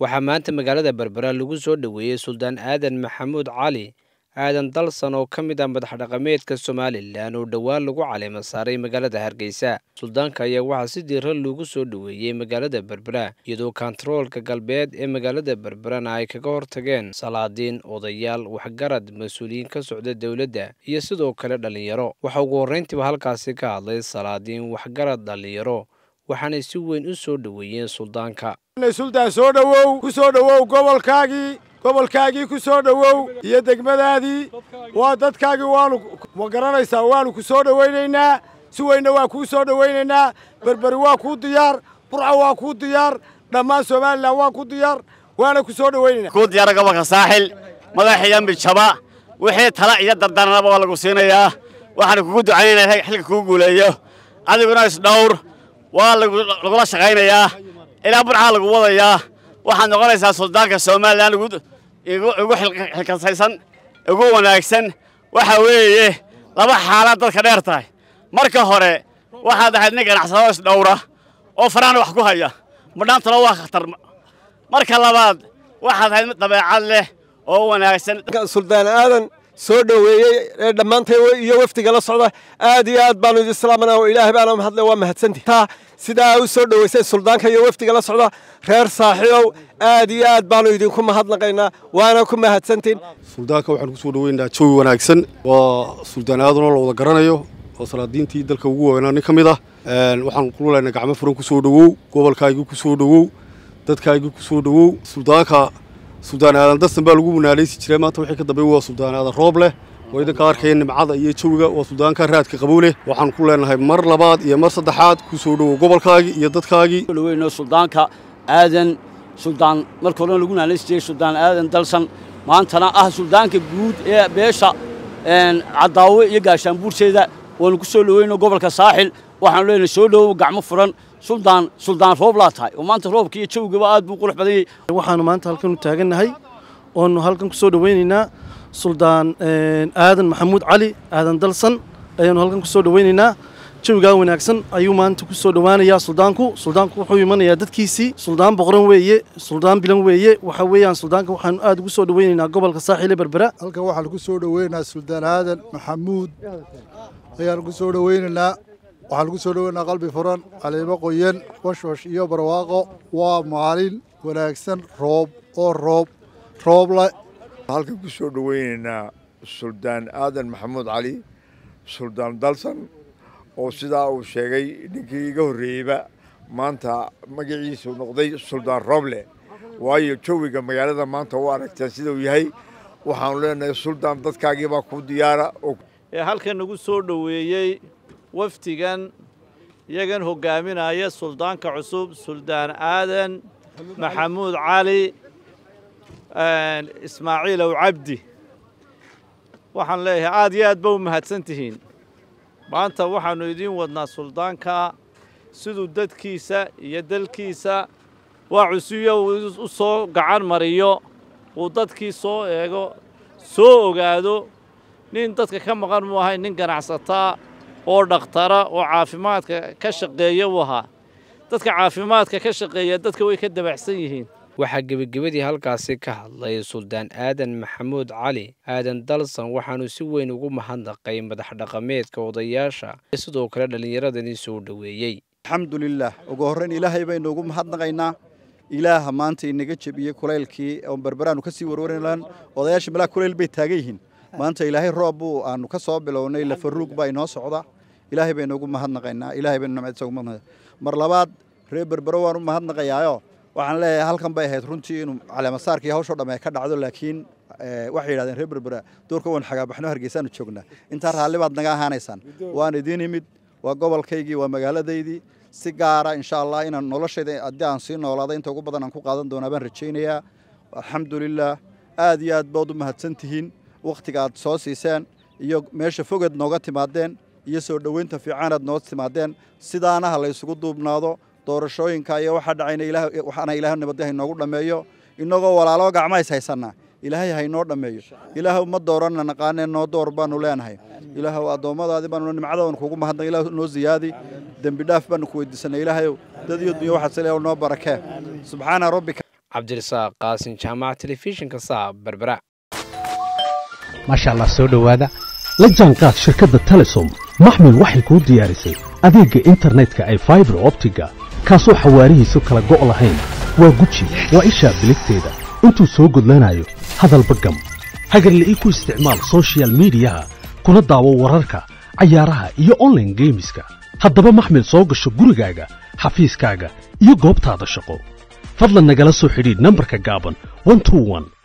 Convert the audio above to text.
waxaa maanta magaalada berbera lagu soo dhoweeyey suldaan aadan maxamuud cali aadan dalsan oo ka mid ah madax dhaqameedka somalilan oo dhowaan lagu caleema saaray magaalada hargeysa suldaanka ayaa waxaa si diira loogu soo dhoweeyey magaalada berbera iyadoo kontaroolka galbeed ee magaalada berberana ay kaga hortageen salaadiin odayaal waxgarad mas-uuliyiin ka socda dowladda iyo sidoo kale dhallinyaro waxaa ugu horreyntiiba halkaasi ka hadlay salaadiin waxgarad dhallinyaro waxaanay si weyn u soo dhoweeyeen suldaanka suldaan soo dhowow ku soo dhowow gobolkaagii gobolkaagii ku soo dhowow iyo degmadaadii waa dadkaagii waanu ma garanaysaa waanu ku soo dhowaynaynaa si weynna waa kuu soo dhowaynaynaa berberi waa kuu diyaar burca waa kuu diyaar dhammaan somalilan waa ku diyaar waana ku soo dhowaynaynaa kuu diyaara gobolka saaxil madaxiiyo mijaba wixii tala iyo dardaranaba waa lagu siinayaa waxaana kugu ducaynaynaa xilka kuu guuleeyo adiguna isdhowr waa lagula shaqaynayaa ilaa burcaa lagu wadayaa waxaad noqonaysaa suldaanka somalilan ugu xilkasaysan ugu wanaagsan waxa weeye laba xaalaad dadka dheer tahay marka hore waxaad ahayd nin ganacsado isdhowra oo farahna wax ku haya madhaantana waa khatar marka labaad waxaad ahayd mid dabeecad leh oo wanaagsan suldaan aadan soo dhoweeyey ee dhammaantay iyo wafdiga la socda aad iyo aad baanu idin salaamana oo ilaahay baana mahadle waa mahadsantihi taa sidaa u soo dhoweysay suldaanka iyo wafdiga la socda reer saaxiibow aad iyo aad baanu idinku mahadnaqaynaa waana ku mahadsantiin suldaanka waxaan ku soo dhoweynaynaa jawi wanaagsan waa suldaan aadanoo la wada garanayo oo salaadiintii dalka ugu waaweynaa nin ka mid ah waxaan kululaynaa gacmo furan ku soo dhowow gobolkaagii ku soo dhowow dadkaagii ku soo dhowow suldaanka suldaan aadan darsan baa lagu munaaleysi jiray maanta wixii ka dambeey waa suldaan aadan roob leh oo idinka arkaya nimcada iyo jawiga waa suldaanka raadka qabow leh waxaan ku leenahay mar labaad iyo mar saddexaad ku soo dhowow gobolkaagii iyo dadkaagii dhoweyno suldaanka aadan suldaan marka horena lagu munaaleysi jiray suldaan aadan dalsan maantana ah suldaanka guud ee beesha caddaawe iyo gaashaanbuurteeda waanu ku soo dhoweyno gobolka saaxil waxaanu leenahay soo dhowow gacmo furan suldaan suldaan roob laa tahay oo maanta roobka iyo jawigaba aad buu qurux badan yahay waxaanu maanta halkan u taagannahay oonu halkan ku soo dhoweynaynaa suldaan aadan maxamuud cali aadan dalsan ayaanu halkan ku soo dhoweynaynaa jawigaa wanaagsan ayuu maanta ku soo dhowaanayaa suldaanku suldaanku wuxuu imanayaa dadkiisii suldaan boqoran weeye suldaan bilan weeye waxa weeyaan suldaanka waxaanu aad ugu soo dhoweynaynaa gobolka saaxiile berbera halkan waxaanu ku soo dhoweynaynaa suldaan aadan maxamuud ayaanu ku soo dhoweynaynaa waxaan lagu soo dhoweynaa qalbi furan caleemo qoyan washwash iyo barwaaqo waa maalin wanaagsan roob oo roob rooble halkan ku soo dhoweynaynaa suldaan aadan maxamuud cali suldaan dalsan oo sidaa uu sheegay ninkii iga horreeyeyba maanta magaciisu noqday suldaan rooble waayo jawiga magaalada maanta u aragteen sidau yahay waxaanu leenahay suldaan dadkaagiibaa ku diyaara ee halkan nagu soo dhoweeyey wafdigan iyagan hoggaaminaya suldaanka cusub suldaan aadan maxamuud cali ismaaciil ow cabdi waxaan leeyahay aad iyo aad ba u mahadsan tihiin maanta waxaannu idiin wadnaa suldaanka siduu dadkiisa iyo dalkiisa waa cusuyo uu u soo gacan mariyo uu dadkii soo eego soo ogaado nin dadka ka maqan muu ahay nin ganacsataa oo dhakhtara oo caafimaadka ka shaqeeya u ahaa dadka caafimaadka ka shaqeeya dadka way ka dabaxsan yihiin waxaa gebagabadii halkaasi ka hadlay suldaan aadan maxamuud cali aadan dalsan waxaanu si weyn ugu mahadnaqay madax dhaqameedka odayaasha iyo sidoo kale dhallinyaradani soo dhoweeyey alxamdulilah ugu horrayn ilaahay baynu ugu mahadnaqaynaa ilaaha maanta inaga jebiyey kulaylkii oo berberaanu ka sii warwaran odayaasha malaa kulayl bay taagan yihiin maanta ilaahay roob buu aanu ka soo bilownay lafaruug baa inoo socda ilaahay baynu ugu mahadnaqaynaa ilaahay baynu nimcadiisa ugu mahadnaqaynaa mar labaad reer berbero waan u mahadnaqayaayo waxaan leeyahay halkan bay ahayd runtii inuu caleemasaarkii hawshoo dhamme ka dhacdo laakiin waxay yidhahdeen reer berbera doorka waan xagaabaxno hargeysaanu joognaa intaa raalli baad naga ahaanaysaan waan idiin imid waa gobolkaygii waa magaaladaydii si gaara insha allah inaan noloshayda haddii aan sii noolaada inta ugu badan aan ku qaadan doonaa baan rajaynayaa alxamdulilah aad iyo aad baad u mahadsan tihiin wakhtiga aad soo siiseen iyo meesha fogeed nooga timaadeen iyo soo dhoweynta fiicanaad noo timaadeen sidaana ha la ysugu duubnaado doorashooyinka iyo waxaa dhacayna waxaana ilaahay nabadda haynoogu dhammeeyo innagoo walaalo gacmahays haysannaa ilaahay haynoo dhammeeyo ilaahay uma dooranna naqaanee noo door baanu leenahay ilaahow addoommadaadi baanu nimcadaanu kugu mahadnaq ilaah noo ziyaadi dembi dhaaf baanu ku weydiisanay ilaahayow dad iyo dunya waxaad saleeyaw noo barakee subxaana rabbika cabdirasaaq qaasin jaamaca telefishinka saab berbera maasha allah soo dhowaada la jaanqaad shirkadda telesom maxmil waxay kuu diyaarisay adeegga internetka ay faibar optiga kaasoo xawaarihiisu kala go' lahayn waa guji waa ishaa biligteeda intuu soo gudlanayo hadalba gam hagarle ii ku isticmaal sochial midiyaha kuna daawo wararka cayaaraha iyo onlaine geemiska haddaba maxmil soo gasho gurigaaga xafiiskaaga iyo goobtaada shaqo fadlan nagala soo xidhiidh nambarka gaaban